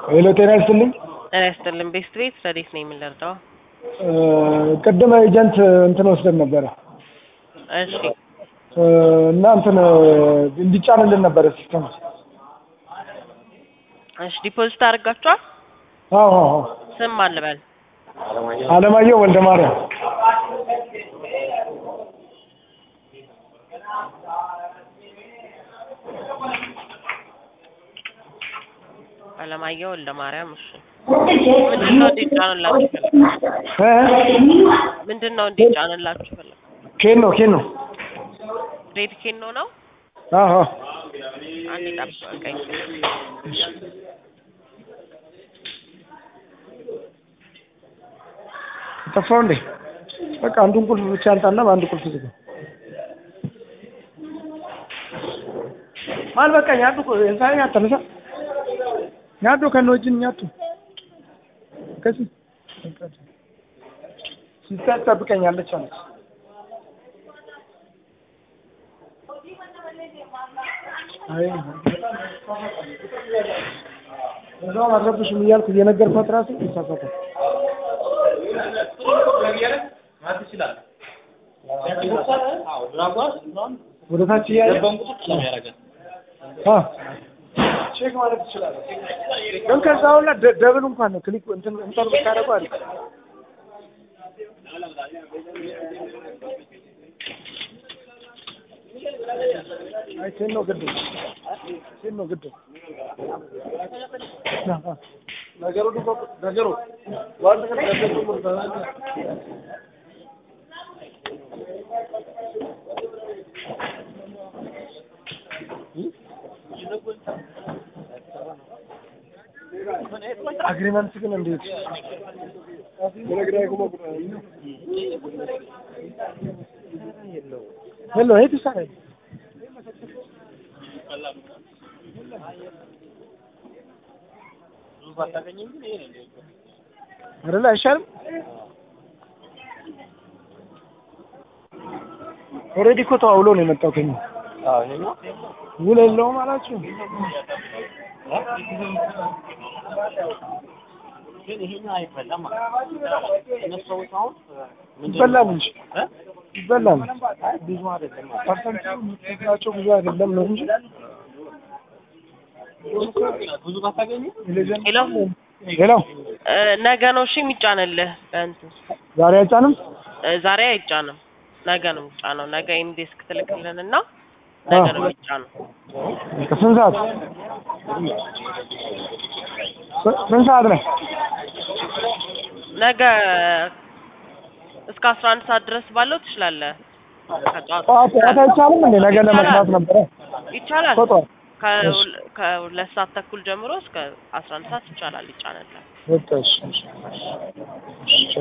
ሄሎ ጤና ይስጥልኝ። ጤና ይስጥልን። ቤስት ቤት ረዴት ነው የምንረዳው? ቅድመ ኤጀንት እንትን ወስደን ነበረ እሺ እና እንትን እንዲጫንልን ነበረ ሲስተም። እሺ ዲፖዚት አድርጋችኋል? አዎ አዎ አዎ። ስም አልበል አለማየሁ ወልደ ማርያም አለማየሁ ወልደ ማርያም። እሺ ምንድን ነው እንዲጫንላችሁ ፈለግ? እ? ምንድን ነው እንዲጫንላችሁ ፈለግ? ኬን ነው ኬን ነው። ሬድ ኬን ነው ነው? አዎ አዎ። አንዴ ጠብቀኝ። ጠፋው እንዴ? በቃ አንዱን ቁልፍ ብቻ አንጣና በአንድ ቁልፍ ዝጋ። ማል በቃ ኛዱ እንሳይ ያተነሳ ኛዱ ከነወጅን ኛቱ ከዚ ሲስተር ጠብቀኛለች አለች። አይ እዛው አልረብሽም እያልኩ እየነገርኳት ራሱ ይሳሳታል። ወደ ታች እያየ አ ቼክ ማለት ትችላለህ። ግን ከዛ ሁላ ደ- ደብል እንኳን ነው ክሊክ እንትን እንትን ብታደርገው አሪፍ አይ ቴን ነው ግድ ቴን ነው ግድ ና፣ አ። ነገሩ ደግሞ ነገሩ ዋን ነገር ነገሩ አግሪመንት ግን እንዴት ሄሎ የት ይሳላል? አይደለ አይሻልም? ኦልሬዲ እኮ ተዋውሎ ነው የመጣው ከኛ ውል የለውም አላችሁ። ይበላል እንጂ ይበላል። ብዙ አይደለም ፐርሰንቱ የምትከፍላቸው ብዙ አይደለም ነው እንጂ ሄሎ ሄሎ እ፣ ነገ ነው እሺ የሚጫንልህ በእንትን ዛሬ አይጫንም? እ፣ ዛሬ አይጫንም። ነገ ነው የሚጫነው። ነገ ኢንዴስክ ትልክልንና ነገ ነው የሚጫነው። ስንት ሰዓት ስንት ሰዓት ላይ? ነገ እስከ አስራ አንድ ሰዓት ድረስ ባለው ትችላለህ። ከጠዋት ጠዋት ጠዋት አይቻልም እንዴ? ነገ ለመስራት ነበረ ይቻላል። እኮ ጠዋት ከሁለ- ከሁለት ሰዓት ተኩል ጀምሮ እስከ አስራ አንድ ሰዓት ይቻላል ይጫነላል። በቃ እሺ፣ እሺ።